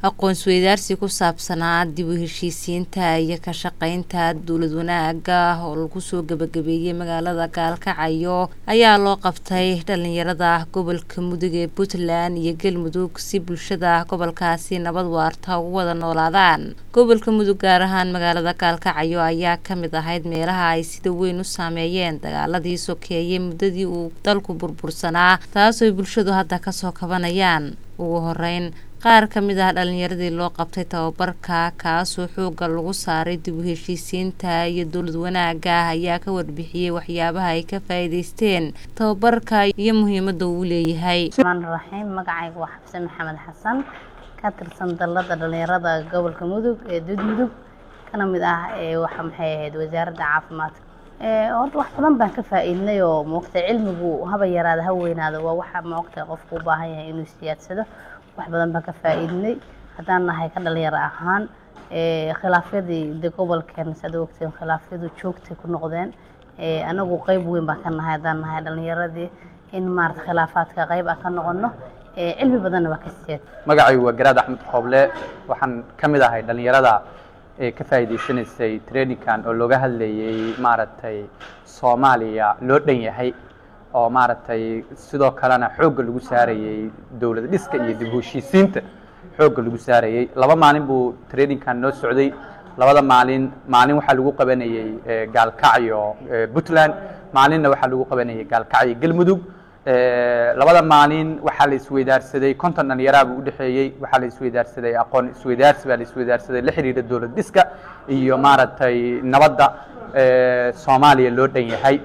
aqoon-isweydaarsi ku saabsanaa dib u heshiisiinta iyo ka shaqeynta dowlad wanaaga oo lagu soo gabagabeeyey magaalada gaalkacyo ayaa loo qabtay dhalinyarada gobolka mudug ee puntland iyo galmudug si bulshada gobolkaasi nabad waarta ugu wada noolaadaan gobolka mudug gaar ahaan magaalada gaalkacyo ayaa kamid ahayd meelaha ay sida weyn u saameeyeen dagaaladii sokeeyey muddadii uu dalku burbursanaa taasooy bulshadu hadda kasoo kabanayaan ugu horeyn qaar ka mid ah dhalinyaradii loo qabtay tababarka kaasoo xooga lagu saaray dib u heshiisiinta iyo dowlad wanaaga ayaa ka warbixiyey waxyaabaha ay ka faa'iideysteen tababarka iyo muhiimada uu leeyahay raxiim magacayga waa xabse maxamed xasan ka tirsan dalada dhalinyarada gobolka mudug ee dud mudug kana mid ah waxa maxay ahayd wasaaradda caafimaadka horta wax badan baan ka faa-iidnay oo moogta cilmigu haba yaraada ha weynaado waa waxa moogta qofku u baahan yahay inuu siyaadsado wax badan baan ka faa-iidnay haddaan nahay ka dhalinyaro ahaan khilaafyadii de gobolkeen saad ogteen khilaafyadu joogtay ku noqdeen anagu qeyb weyn baan ka nahay haddaan nahay dhalinyaradii in maarata khilaafaadka qeyb aan ka noqono cilmi badanna waa ka siyaad magacaygu waa garaad axmed xooble waxaan ka mid ahay dhalinyarada ee ka faa'iidaysanaysay traininkan oo looga hadlayay maaragtay soomaaliya loo dhan yahay oo maaragtay sidoo kalena xoogga lagu saarayey dowlad dhiska iyo dib u heshiisiinta xoogga lagu saarayey laba maalin buu traininkan noo socday labada maalin maalin waxaa lagu qabanayey gaalkacyo puntland maalinna waxaa lagu qabanayay gaalkacyo galmudug labada maalin waxaa la isweydaarsaday konton dhalinyaraa buu udhexeeyey waxaa la isweydaarsaday aqoon isweydaarsi baa la isweydaarsaday la xiriira dowlad dhiska iyo maaragtay nabadda soomaaliya loo dhan yahay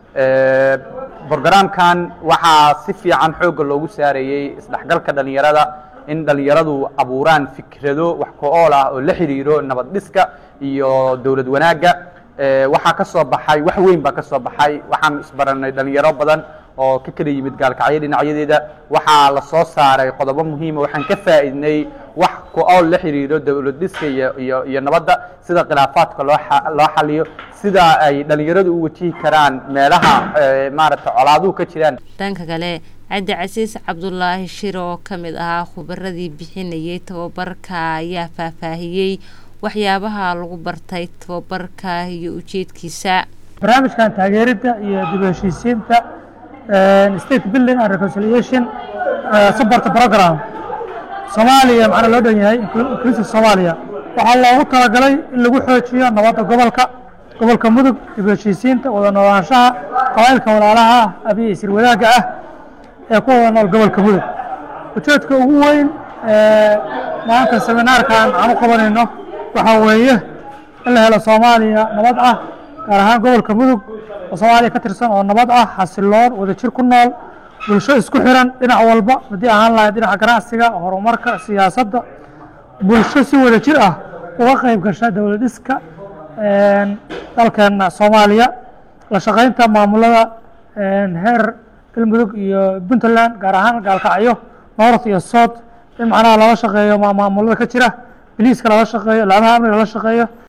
brogramkan waxaa si fiican xoogga loogu saarayey isdhexgalka dhalinyarada in dhalinyaradu abuuraan fikrado wax ko-ool ah oo la xiriiro nabad dhiska iyo dowlad wanaagga waxaa ka soo baxay wax weyn baa ka soo baxay waxaan isbaranay dhalinyaro badan oo ka kala yimid gaalkacyo dhinacyadeeda waxaa la soo saaray qodobo muhiima waxaan ka faa'iidnay wax ku-ool la xiriiro dowlad dhiska iyo iyo iyo nabadda sida khilaafaadka loo loo xaliyo sida ay dhalinyaradu u wajihi karaan meelaha maaragtay colaaduhu ka jiraan dhanka kale cabdi casiis cabdulaahi shir oo ka mid ahaa khubaradii bixinayay tababarka ayaa faahfaahiyey waxyaabaha lagu bartay tababarka iyo ujeedkiisa barnaamijkan taageeridda iyo dib u heshiisiinta state building and reconciliation support program soomaaliya macna loo dhan yahay inclusive soomaaliya waxaa loogu talagalay in lagu xoojiyo nabadda gobolka gobolka mudug dib u heshiisiinta wada noolaanshaha qabailka walaalaha ah abiya isir wadaagga ah ee ku wada nool gobolka mudug ujeedka ugu weyn maanta seminaarkan aan u qabanayno waxaa weeye in la helo soomaaliya nabad ah gaar ahaan gobolka mudug oo soomaaliya ka tirsan oo nabad ah xasiloon wadajir ku nool bulsho isku xiran dhinac walba haddii ahaan lahayd dhinaca ganacsiga horumarka siyaasadda bulsho si wadajir ah uga qayb gasha dowlad dhiska dalkeena soomaaliya la shaqeynta maamulada heer galmudug iyo puntland gaar ahaan gaalkacyo north iyo south in macnaha lala shaqeeyo maamulada ka jira biliiska lala shaqeeyo laamaha amniga lala shaqeeyo